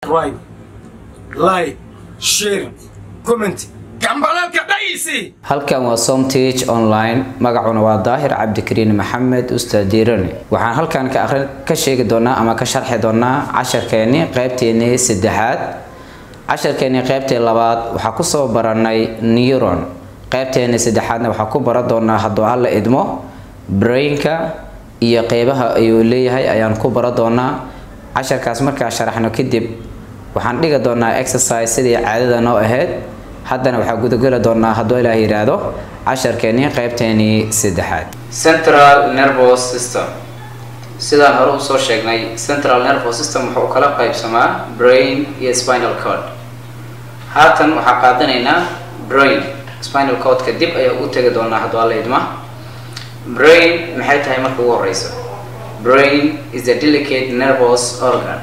subscribe like share comment gambalalka dhaysi halkan waa somtage online magacuna waa daahir cabdikariin maxamed ustaad diirane waxaan halkan ka aqrin ka sheegi doonaa ama ka sharxi doonaa casharkeeni qeybteeni saddexaad casharkeeni qeybtii labaad waxaa kusoo baranay neuron qeybteeni saddexaadna waxaa ku baran doonaa hadduu hala idmo brainka iyo qeybaha ayuu leeyahay ayaan ku baran doonaa casharkaas markaa sharaxno kadib waxaan dhigi doonaa exercise sidii caadada noo ahayd haddana waxaa gudageli doonaa hadduu ilaah yidhaahdo casharkeenii qeybteenii saddexaad central nervous system sidaan hore usoo sheegnay central nervous system wuxuu kala qaybsamaa brain iyo spinal cord haatan waxaa qaadanaynaa brain spinal cordka dib ayaa ugu tegi doonaa hadduu alla idma brain maxay tahay marka ugu horeyso brain is a delicate nervous organ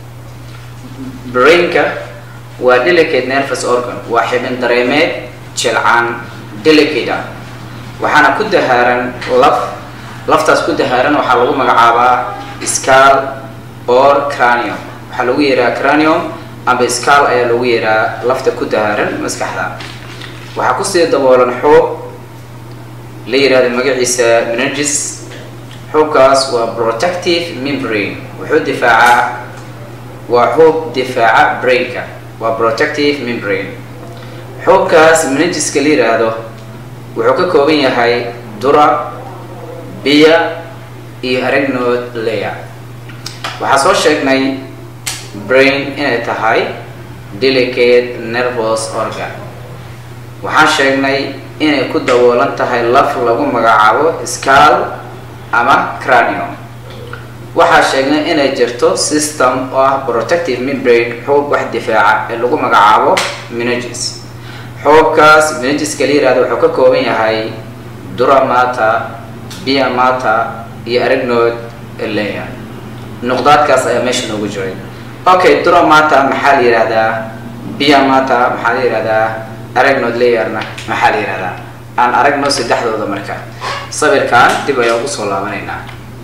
brainka waa delicate nervous organ waa xibin dareemeed jilcaan delicate ah waxaana ku dahaaran laf laftaas ku dahaaran waxaa lagu magacaabaa scal or cranium waxaa lagu yeeraa cranium amba scal ayaa lagu yeeraa lafta ku dahaaran maskaxda waxaa kusii daboolan xuub la yihahdo magaciisa meninges xuubkaas waa protective membrane wuxuu difaacaa waa xuub difaaca brainka waa protective membrane xuubkaas meningiska la yiraahdo wuxuu ka kooban yahay dura biya iyo aragnod layer waxaa soo sheegnay brain inay tahay delicate nervous organ waxaan sheegnay inay ku daboolan tahay laf lagu magacaabo scal ama cranium waxaa sheegnay inay jirto system oo ah protective membrane xuub wax difaaca ee lagu magacaabo meninges xuubkaas meningeska la yihahdo wuxuu ka kooban yahay duramata biamata iyo aragnod layer nuqdaadkaas ayaa meesha noogu jiray okay duramata maxaa la yihahdaa biamata maxaa la yihahdaa aragnod layerna maxaa la yihahdaa aan aragno saddexdooda marka sawirkan dib ayaan usoo laabanaynaa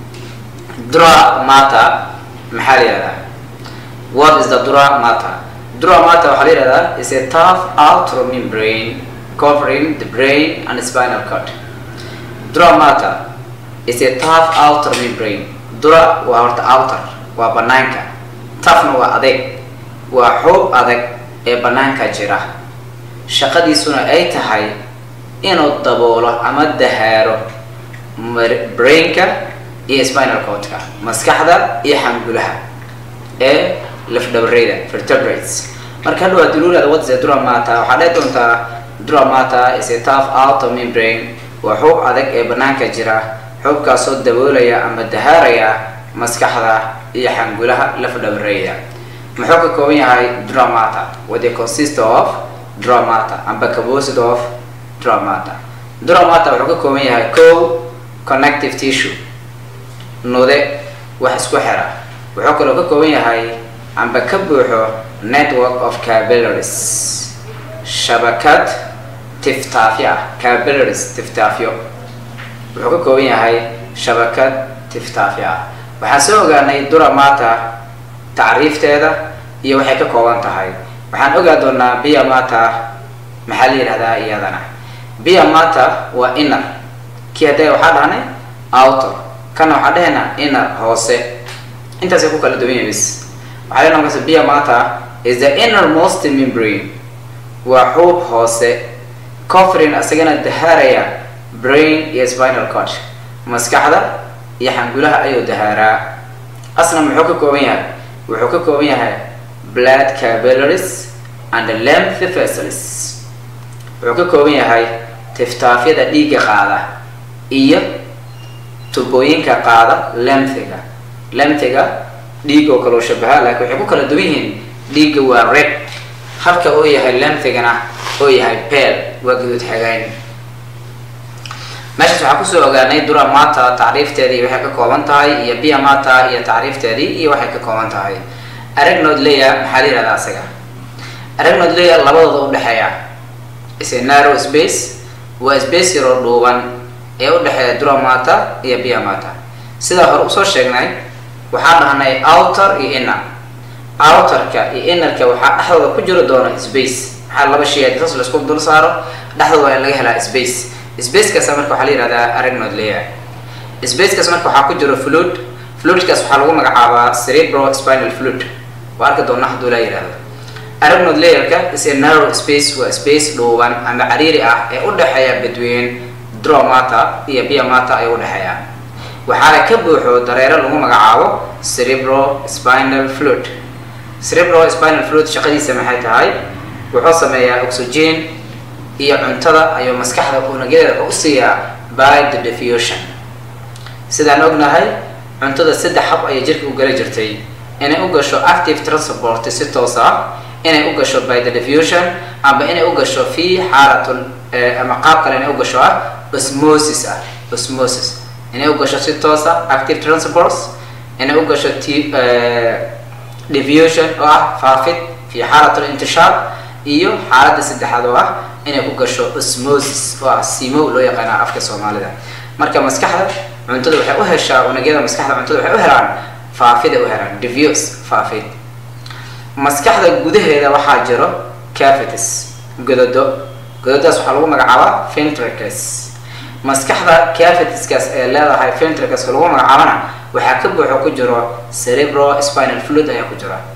dura mata maxaa la yihahdaa what is the dura mata dura mata waxaa la yihahdaa is a tough outer membrane covering the brain and spinal cord dura mata is a tough outer membrane dura waa horta outer waa banaanka toughna waa adeeg waa xuub adag ee banaanka jira shaqadiisuna ay tahay inuu daboolo ama dahaaro brainka iyo spinal cordka maskaxda iyo xangulaha ee lafdhabareyda vertebrates marka hadhow hadii lulaada what is a duramata waxaa dhihi doontaa duramata is a tough outer membrane waa xuub adag ee banaanka jira xuubkaasoo daboolaya ama dahaaraya maskaxda iyo xangulaha lafdhabareyda muxuu ka kooban yahay duramata what they consist of duramata amba composed of duramata duramata wuxuu ka kooban yahay co connective tissue nude wax isku xira wuxuu kaloo ka kooban yahay amba ka buuxo network of capillaries shabakad tiftaafyo ah capillaries tiftaafyo wuxuu ka kooban yahay shabakad tiftaafyo ah waxaan soo ogaanay duramata tacriifteeda iyo waxay ka kooban tahay waxaan ogaa doonaa biamata maxaa la yidhahdaa iyadana biamata waa inner kii hadda waxaa dhahnay outer kana waxaa dhahaynaa inner hoose intaasay ku kala duwan yahay bis waxaa leena markaas biamata is the innermost membrane waa xuub hoose cofrin isagana dahaaraya brain iyo spinal cord maskaxda iyo xangulaha ayuu dahaaraa asna muxuu ka kooban yahay wuxuu ka kooban yahay blood capillaries and length vessels wuxuu ka kooban yahay tiftaafyada dhiigga qaada iyo tubooyinka qaada lemthiga lemthiga dhiig oo kaloo shabaha laakiin waxay ku kala duwan yihiin dhiigga waa red halka oo yahay lemthigana oo yahay beel waa guduud xagayn meeshaas waxaa kusoo ogaanay duramata tacriifteedii waxay ka kooban tahay iyo biamata iyo tacriifteedii iyo waxay ka kooban tahay aragnod layer maxaa la yihahdaa asaga aragnod layer labadooda udhexeeya is a narrow space waa space yaroo dhuuban ee udhexeeya duramata iyo biamata sidaa hore usoo sheegnay waxaan dhahnay outer iyo inner outerka iyo innerka waxaa dhexdooda ku jiri doona space maxaa laba shay haddii saas laisku dul saaro dhexdooda waa in laga helaa space spacekaas marka waxaa la yihahdaa aragnod layer spacekaas marka waxaa ku jiro fluid fluidkaas waxaa lagu magacaabaa cerebro spinal fluid waa arki doona hadduu laa yihahdo aragnod layerka is a narrow space waa space dhuuban ama cariiri ah ee u dhexeeya between dromata iyo biomata ay u dhexeeyaan waxaana ka buuxo dareero lagu magacaabo cerebro spinal fluid cerebro spinal fluid shaqadiisa maxay tahay wuxuu sameeyaa oxygen iyo cuntada ayuu maskaxda unugyadeeda u siiyaa by the diffusion sidaan ognahay cuntada saddex hab ayay jirka u gala jirtay inay u gasho active transport si toos ah inay u gasho by the diffusion amba inay u gasho fi xaalatun ama qaab kale inay u gasho ah osmosis ah osmosis inay u gasho si toos ah active transports inay u gasho t diffusion oo ah faafid fi xaalatul intishaar iyo xaaladda saddexaad oo ah inay ku gasho osmosis oo ah simow loo yaqaana afka soomaalida marka maskaxda cuntada waxay u heshaa unugyada maskaxda cuntada waxay u helaan faafiday u helaan diffuse faafid maskaxda gudaheeda waxaa jiro cavities gododo gododaas waxaa lagu magacaabaa ventricles maskaxda cavitieskaas ee leedahay ventricleska lagu magacaabana waxaa ka buuxo ku jiro cerebro spinal fluid ayaa ku jira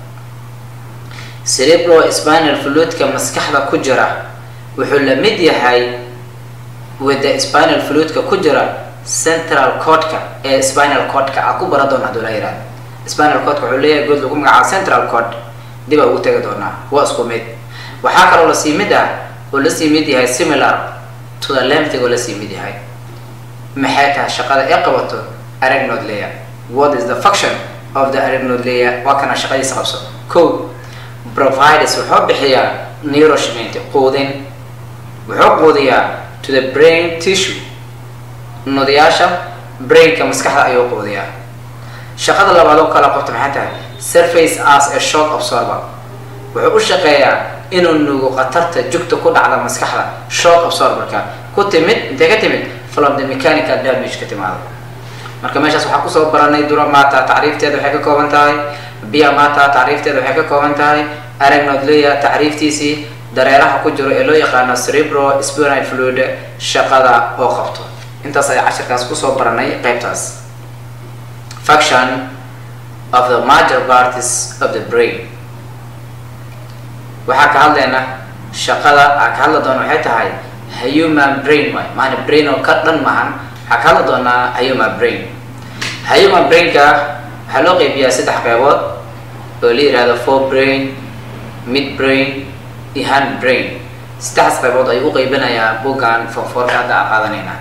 cerebro spinal fluidka maskaxda ku jira wuxuu la mid yahay with the spinal fluidka ku jira central codka ee spinal codka a ku bara doona haduu la yihahdo spinal codka wuxuu leeyahay good lagu magacaabo central cod dib a ugu tegi doonaa waa isku mid waxaa kaloo lasii mid ah oo lasii mid yahay similar to the lemptig oo lasii mid yahay maxay tahay shaqada ay qabato aragnod layer what is the function of the aragnod layer waa kana shaqadiisa qabso ko provides wuxuu bixiyaa nourishment quudin wuxuu quudiyaa to the brain tissue nudayaasha brainka maskaxda ayuu quudiyaa shaqada labaad oo kala qabto maxay tahay surface as a shock absorber wuxuu u shaqeeyaa inuu nuugo khatarta jugta ku dhacda maskaxda shock absorberka ku timid intee ka timid from the mechanical damage ka timaado marka meeshaas waxaa kusoo baranay duramata tacriifteeda waxay ka kooban tahay biamata tacriifteeda waxay ka kooban tahay aragnodleya tacriiftiisii dareeraha ku jiro ee loo yaqaano cerebro spinal fluid shaqada oo qabto intaas ayaa cashirkaas kusoo baranay qaybtaas function of the major parties of the brain waxaa ka hadlayna shaqada aa ka hadli doona waxay tahay human brain waay maana brain oo ka dhan mahan waxaa ka hadli doonaa human brain human brainka waxaa loo qeybiyaa saddex qeybood oo la yihahdo for brain mid brain iyo hand brain saddexdaas qaybood ayuu u qeybinayaa buggan fonfoorka hadda aan qaadanayna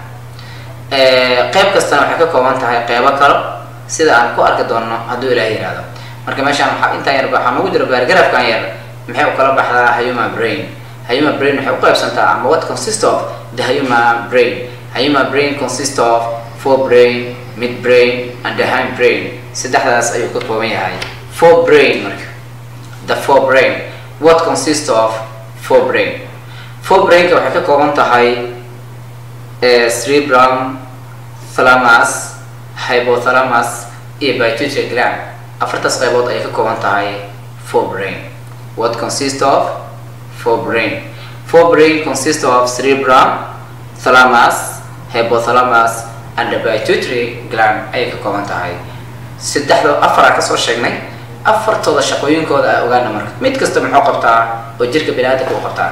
qeyb kastana waxay ka kooban tahay qeybo kale sida aan ku arki doonno hadduu ilaah yihahdo marka meeshaan waxaa intaan yar waxaa noogu jiro baargarafkan yar maxay u kala baxdaa human brain human brain waxay u qaybsantaa ama what consist of the human brain human brain consist of for brain mid brain and the hand brain saddexdaas ayuu ka kooban yahay for brain marka the for brain what consist of for brain for brainka waxay ka kooban tahay cerebrum thalamus hypothalamus iyo pituitary gland afartaas qaybood ayay ka kooban tahay for brain what consist of for brain for brain consist of cerebrum thalamus hypothalamus and the pituitary gland ayay ka kooban tahay saddexdo afaraa kasoo sheegnay afartooda shaqooyinkooda a ogaana marka mid kasta muxuu qabtaa oo jirka biniaadamka u qabtaa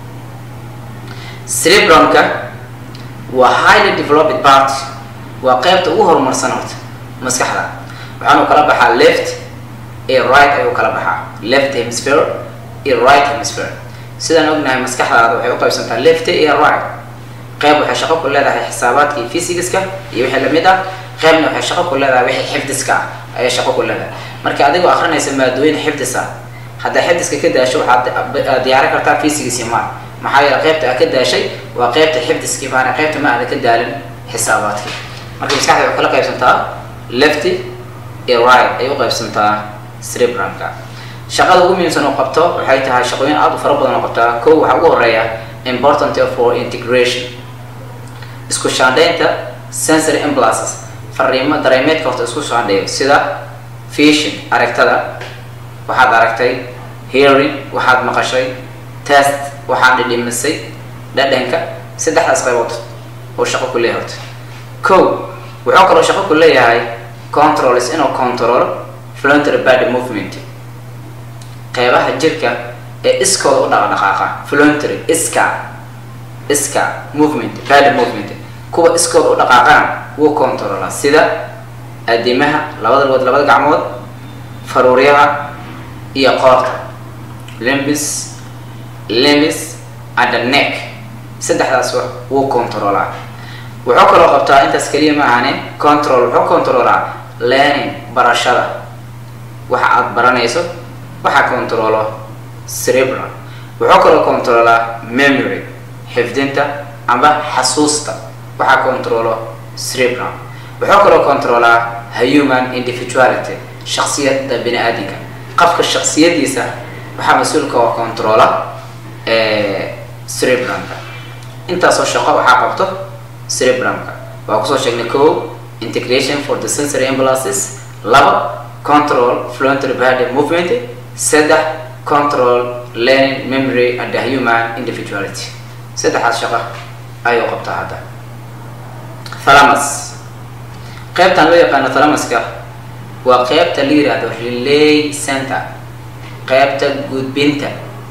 cerebrumka waa highly developed part waa qeybta ugu horumarsan horta maskaxda waxaanu kala baxaa left iyo right ayuu kala baxaa left hemisphere iyo right hemisphere sidaan ognahay maskaxdaada waxay u qaybsantaa left iyo right qeyb waxay shaqo ku leedahay xisaabaadka iyo physigiska iyo wixii lamid ah qeybna waxay shaqo ku leedahay wixii xifdiska ah ayay shaqo ku leedahay marka adigoo akrinaysa maadooyin xifdis ah haddaa xifdiska ka daasho waxaad diyaarin kartaa physigisi ma maxaa yeele qeybta aad ka daashay waa qeybta xifdiskii maana qeybta ma aada ka daalin xisaabaadkii marka maskaxda waxay kala qaybsantaa lefty iyo right ayay u qaybsantaa cerebrumka shaqada ugu muhiimsan oo qabto waxay tahay shaqooyin aada u fara badan oo qabtaa kow waxaa ugu horeeya important for integration isku shaandhaynta sensory impulses fariimo dareemeedka horta isku shaandheeyo sida vision aragtada waxaad aragtay hearing waxaad maqashay test waxaad dhidhimisay dhadhanka saddexdaas qaybood oo shaqo ku leeyahay horta kow wuxuu kaloo shaqo ku leeyahay controls inuu control voluntary body movement qeybaha jirka ee iskooda u dhaqdhaqaaqa voluntary iska iska movement body movement kuwa iskooda u dhaqaaqana wuu controla sida adimaha labada lugood labada gacmood faruuryaha iyo qoorta limbis limbis and the neck saddexdaas wax wuu controlaa wuxuu kaloo qabtaa intaas keliya ma ahane control wuxuu controlaa learning barashada waxa aada baranayso waxaa controlo cerebral wuxuu kaloo controlaa memory xifdinta amba xasuusta waxaa controlo cerebral wuxuu kaloo controlaa human individuality shaksiyadda bini aadinka qofka shaksiyadiisa waxaa mas-uulka oo controla cerebramka intaasoo shaqo waxaa qabto cerebramka waa kusoo sheegnay ko integration for the sensory impulses laba control voluntary body movement saddex control learning memory and the human individuality saddexaas shaqo ayuu qabtaa hadda thalamus qaybtan loo yaqaano thalamaska waa qaybta la yihahdo relay center qaybta gudbinta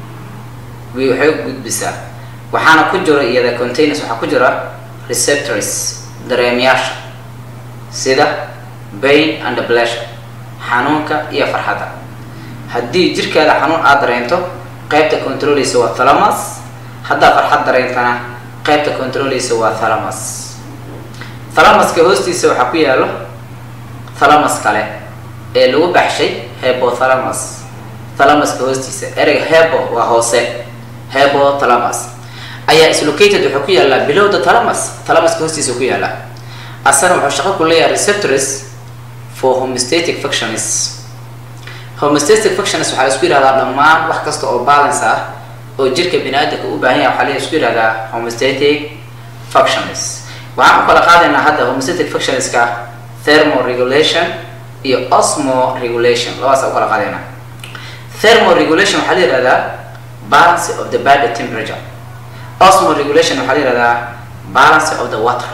waxay gudbisaa waxaana ku jira iyada containers waxaa ku jira receptors dareemayaasha sida bain and pleasure xanuunka iyo farxadda haddii jirkaada xanuun aada dareento qaybta controleysa waa thalamus haddaa farxad dareentana qaybta controleysa waa thalamus thalamuska hoostiisa waxaa ku yaalo thalamus kale ee lagu baxshay hebothalamus thalamuska hoostiisa ereyga hebo waa hoose hebo thalamus ayaa islocated wuxuu ku yaallaa below the thalamus thalamuska hoostiisa ku yaalla asana wuxuu shaqo ku leeyahay receptors for homostatic functions homostatic functions waxaa la isku yihahdaa dhammaan wax kasta oo balance ah oo jirka bini aadamka u baahan yahay waxaa la isku yihahdaa homostatic functions waxaan u kala qaadaynaa hadda homostatic functionska thermoregulation iyo osmo regulation labadaas u kala qaadaynaa thermoregulation waxaa la yihahdaa balance of the body temperature osmo regulation waxaa la yihahdaa balance of the water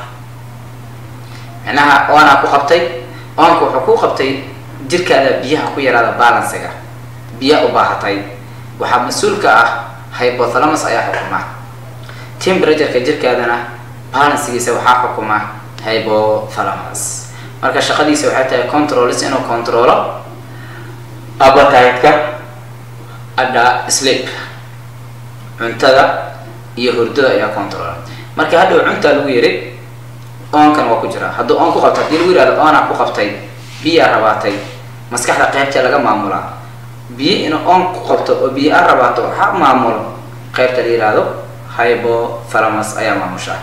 micnaha oonaa ku qabtay oonka wuxuu ku qabtay jirkaada biyaha ku yaraada balancega biya u baahatay waxaa mas-uulka ah hypothalamus ayaa xukuma temperatureka jirkaadana balancegiisa waxaa xukuma hypothalamus marka shaqadiisa waxay tahay controls inuu controlo appetite-ka adha sleep cuntada iyo hurdada ayaa controla marka hadhow cuntaa lagu yiri oonkan waa ku jira hadduu oon ku qabto hadii lagu yihahdo oonaa ku qabtay biyaa rabaatay maskaxda qaybtee laga maamulaa biyo inuu oon ku qabto oo biyo a rabaato waxaa maamulo qaybta la yihahdo hypothalamus ayaa maamushaa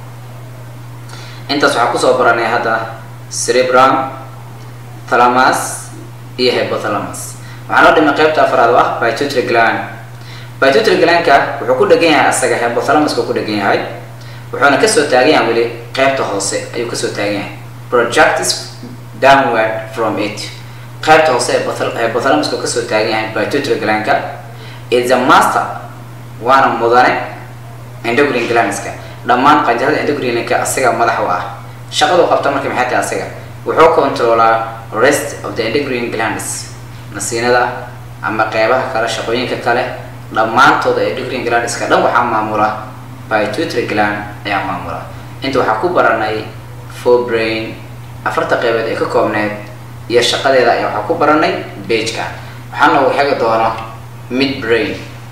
intaas waxaa kusoo baranay hadda cerebrum thalamus iyo hypothalamus waxaa noo dhimay qaybta afraad oo ah pituitary gland pituitary glandka wuxuu ku dhegan yahay asaga hypothalamuska ku dhegan yahay wuxuuna kasoo taagan yahay weli qaybta hoose ayuu kasoo taagan yahay projects downward from it qaybta hoose ee hypothalamuska kasoo taagan yahay pituitary glandka is a master waana mudane endocrine glandska dhammaan qanjarada endocrineka asaga madax u ah shaqadu qabta marka maxay tahay asaga wuxuu controlaa rest of the endocrine glands nasiinada ama qeybaha kale shaqooyinka kale dhammaantooda endocrine glandska dhan waxaa maamula pituitary gland ayaa maamula inta waxaa ku baranay for brain afarta qeybood ee ka koobneed iyo shaqadeeda ayaa waxaa ku baranay bageka waxaana uu xegi doono mid brain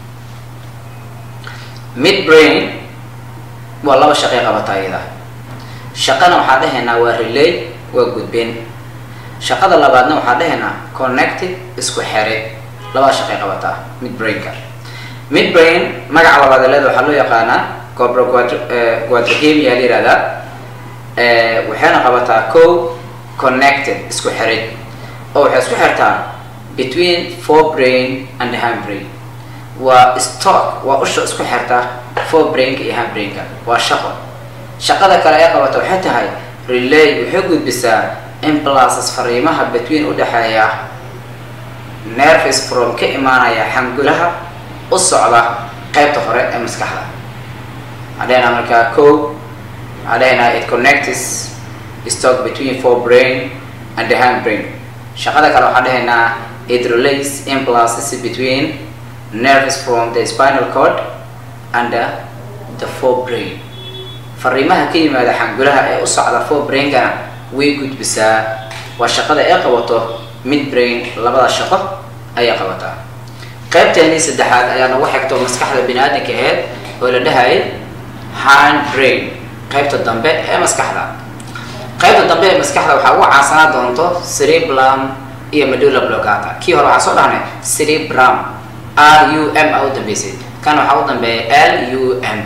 mid brain waa laba shaqay qabata iyada shaqana waxaa dhahaynaa waa relay waa gudbin shaqada labaadna waxaa dhahaynaa connected isku xere labada shaqay qabataa mid brainka mid brain magaca labaad leeda waxaa loo yaqaanaa cobro quadrihemia la yihahdaa waxayna qabataa co connected isku xerid oo waxay isku xirtaa between four brain and hand brain waa stock waa usha isku xirta four brainka iyo hand brainka waa shaqo shaqada kale ee qabata waxay tahay relay waxay gudbisaa impulses fariimaha between udhexeeya nerves from ka imaanaya xangulaha u socda qaybta hore ee maskaxda waxaan dhehaynaa markaa ko waxaan dhehaynaa it connects stock between forebrain and the hindbrain shaqada kale waxaan dhehaynaa it relays impulses between nerves from the spinal cord and the, the forebrain fariimaha ka yimaada xangulaha ee u socda forebrainkana way gudbisaa waa shaqada ay qabato midbrain labada shaqo ayay qabataa qaybteennii saddexaad ayaa nagu xigto maskaxda bini aadamka aheyd oo la dhahayay hind brain qaybta dambe ee maskaxda qaybta dambe ee maskaxda waxaa ugu caansanaa doonto cerebellum iyo medulla oblongata kii hore waxaa soo dhahnay cerebrum r u m a u dambeysay kan waxaa u dambeeya l u m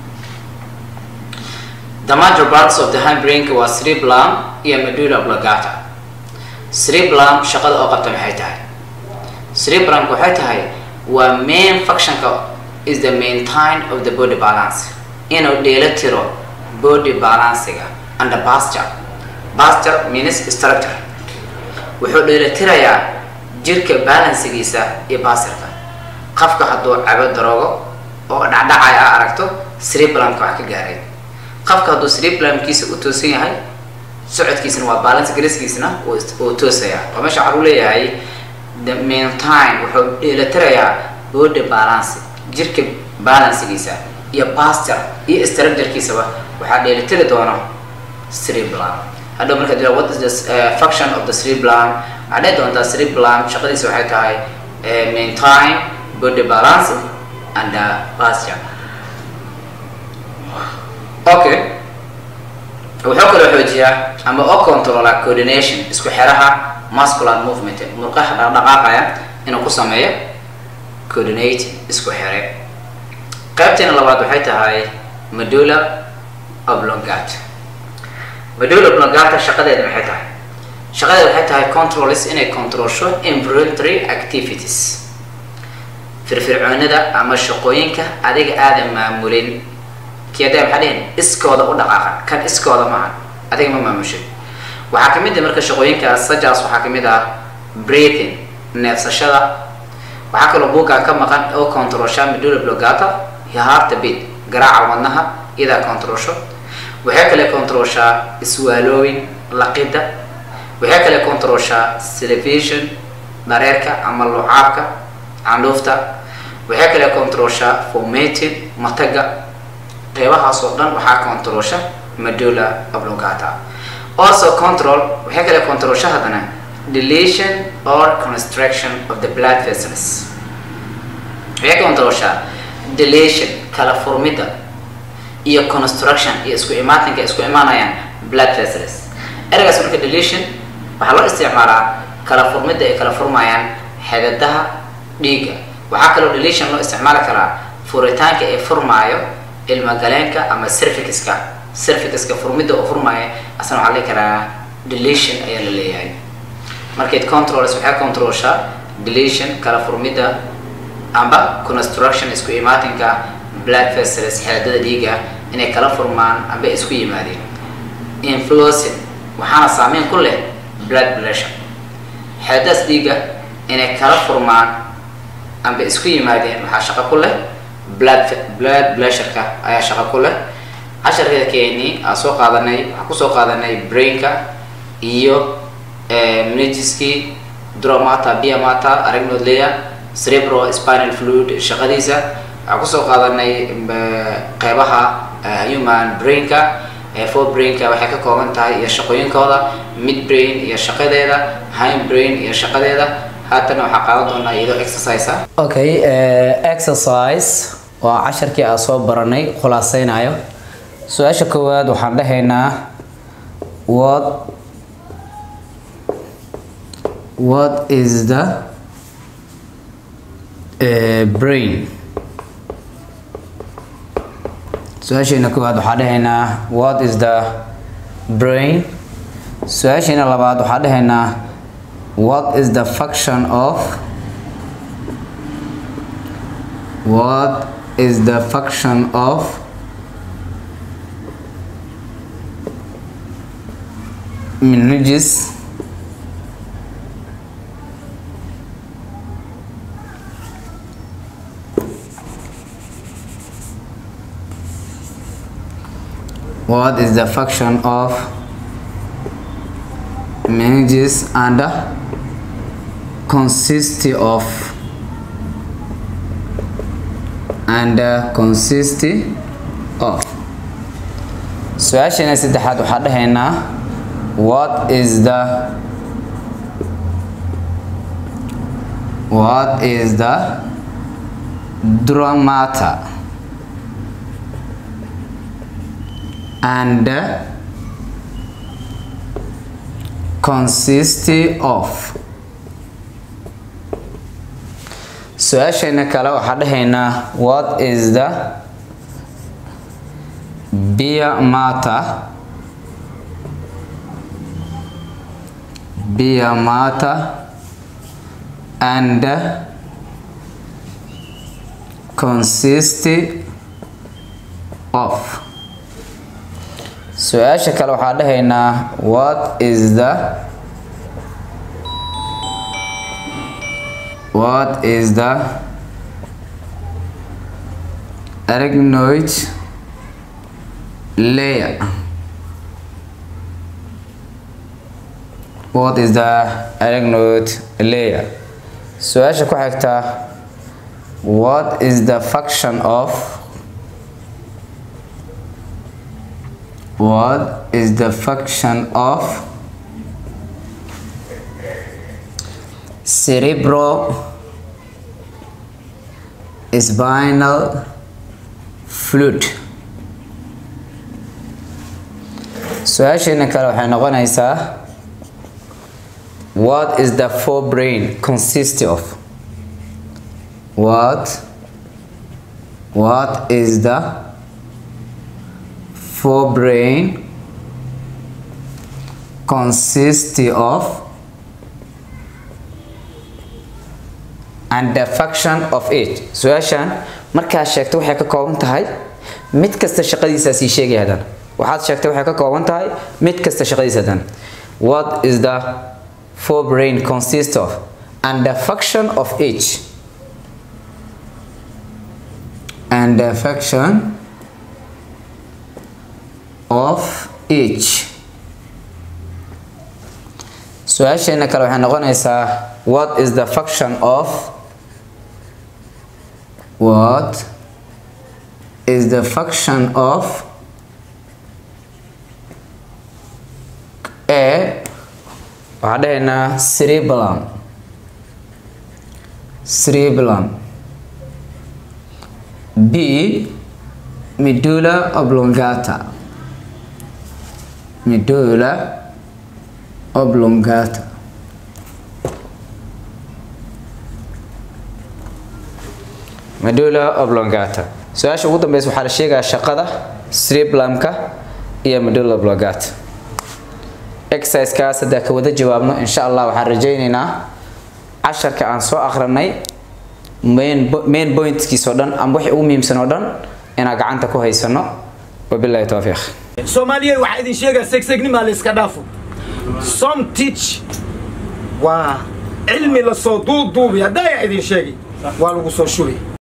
the major parts of the hindbrainka waa cerebellum iyo medulla oblongata cerebellum shaqada oo qabta maxay tahay cerebrumka waxay tahay waa main functionka is the maintain of the body balance inuu dheela tiro body balancega and the posture posture means structure wuxuu dheela tirayaa jirka balancegiisa iyo basirka qofka hadduu cabo daroogo oo dhacdhacaya a aragto cerebrumka wax ka gaaray qofka hadduu cerebrumkiisa u toosan yahay socodkiisana waa balance garaskiisana uu toosaya oo meesha waxaa lagu leeyahay the maintime wuxuu dheelitirayaa body balance jirka balancegiisa iyo posture iyo structurekiisaba waxaa dheelitiri doona cerebellum hadhow marka dila what is the uh, function of the cerebellum waxaa dhihi doontaa cerebellum shaqadiisa waxay tahay uh, maintain body balance and uh, posture okay wuxuu kaloo xoojiyaa ama oo controla coordination isku xiraha muscular movement murqaha dhaqdhaqaaqaya inuu ku sameeyo coordinate isku xire qaybteena labaad waxay tahay medulla oblongata medulla oblongata shaqadeeda maxay tahay shaqadeeda waxay tahay controls inay controlsho involuntary activities firfircoonida ama shaqooyinka adiga aadan maamulin kiyadee maxaa dhihin iskooda u dhaqaaqa kan iskooda maaha adiga ma maamushay waxaa kamid ah marka shaqooyinkaas sajaas waxaa kamid ah breathing neefsashada waxaa kaloo buuggaa ka maqan oo controlsha medulla oblongata iyo heart beat garaaca wadnaha iyadaa controlsho waxay kale controlshaa iswaalooyin laqida waxay kale controlshaa television dareerka ama lucaabka candhuufta waxay kale controlshaa formating mataga qeybahaas oo dhan waxaa controlsha medulla oblongata also control waxay kale controlsha haddana deletion or construction of the blood vessels waxay controlshaa deletion kala furmidda iyo construction iyo isku imaatinka isku imaanayaan blood vessels eragaas marka deletion waxaa loo isticmaalaa kala furmidda ay kala furmayaan xidadaha dhiigga waxaa kaloo deletion loo isticmaali karaa furitaanka ee furmaayo ilmagaleenka ama cervixiska cervixiska furmidda oo furmaya asna waxaa la dhihi karaa deletion ayaa la leeyahay markayd controls waxay controlshaa deletion kala furmidda amba construction isku imaatinka blood vessels xeedada dhiiga inay kala furmaan amba isku yimaadeen influencing waxaana saameyn ku leh blood pressure xeedadaas dhiiga inay kala furmaan amba isku yimaadeen waxaa shaqo ku leh blood blood pressureka ayaa shaqo ku leh casharkeeda keeni aan soo qaadanay waxaan kusoo qaadanay brainka iyo menagiskii dromata biamata aragnodleya cerebro spinal fluid shaqadiisa waxaan kusoo qaadanay qeybaha human brainka for brainka waxay ka kooban tahay iyo shaqooyinkooda mid brain iyo shaqadeeda hind brain iyo shaqadeeda haatan waxaa qaadan doonaa iyadoo exercise ah okay exercise waa casharkii aan soo baranay khulaaseynayo su-aasha koowaad waxaan dhahaynaa what what is the uh, brain su-aasheena koowaad waxaan dhahaynaa what is the brain su-aasheena labaad waxaan dhahaynaa what is the function of what is the function of meninges what is the function of meninges and consist of and consist of su-aasheena saddexaad waxaa dhahaynaa what is the what is the dramata and consist of su-aasheena kale waxaa dhahaynaa what is the beer matter beer matter and consist of su-aasha kale waxaa dhahaynaa what is the what is the arachnoid layer what is the arachnoid layer su-aasha ku xigta what is the function of what is the function of cerebro spinal fluid su-aasheena kale waxay noqonaysaa what is the forebrain consist of what what is the forebrain consist of and the function of it su-aashan markaa sheegta waxay ka kooban tahay mid kasta shaqadiisa sii sheegay hadan waxaad sheegtay waxay ka kooban tahay mid kasta shaqadiisa hadan what is the forebrain consist of and the function of each and the function of each su-aasheena kale waxay noqonaysaa what is the function of what is the function of a waxaa dhahaynaa cerebellum cerebellum b medulla oblongata medulla oblongata medulla oblongata su-aasha ugu dambeysa waxaa la sheegayaa shaqada cerebellumka iyo medulla oblongata exercisekaas haddaa ka wada jawaabno insha allah waxaan rajayneynaa casharka aan soo akrinay main main pointkiis oo dhan ama wixii ugu muhiimsan oo dhan inaan gacanta ku haysano wabillahi tawfiiq soomaaliya waxaa idin sheegaa segsegnima la iska dhaafo some teach waa cilmi lasoo duuduubi haddaa idin sheegay waa lagu soo shubay